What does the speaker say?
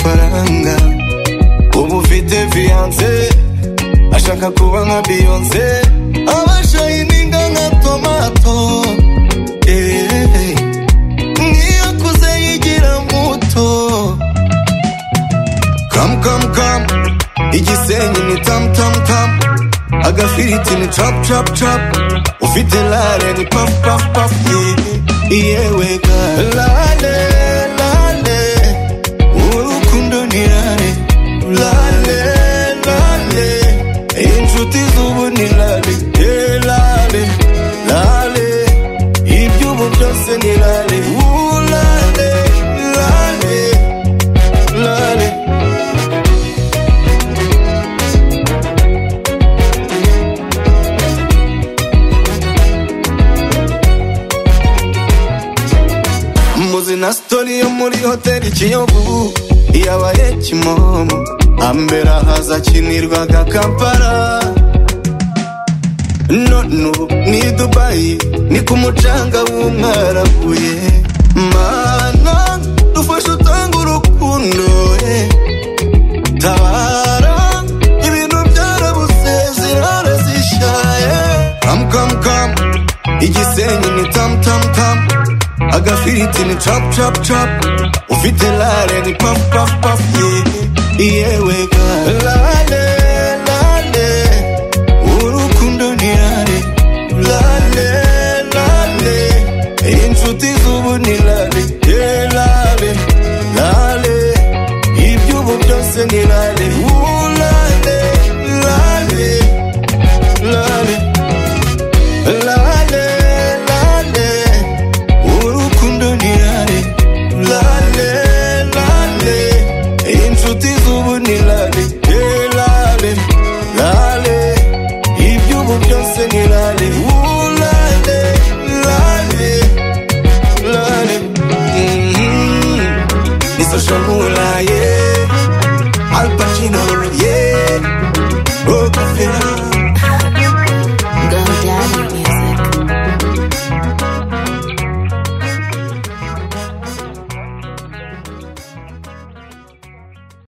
amahanga ubu ufite fiyanse ashaka kuba nka biyonse abashayininga nka tomato eh, eh. niyo akuze yigira muto kamu kamu kamu igisenyi ni tamu tamu tamu agafiriti ni capu capu capu ufite lale ni pafu pafu pafu yeah. yewe ga lale lale urukundo ni lale lale lale inshuti z'ubu ni lale yeah, lale lale iby'ubu byose ni lale Ooh, lale lale lale muzi na sitori yo muri hoteli kiyovu yabaye kimomo ambere ahaza akinirwaga kampala none ubu ni i dubayi ni ku mucanga w'umwarabuye mana dufashe utanga urukundo eh. tabara ibintu byarabuze zirara zishaye kamu kamu kamu igisenyi ni tamu tamu tamu agafiriti ni capu capu capu ufite lare ni pafu pafu pafu yeah. yewe ga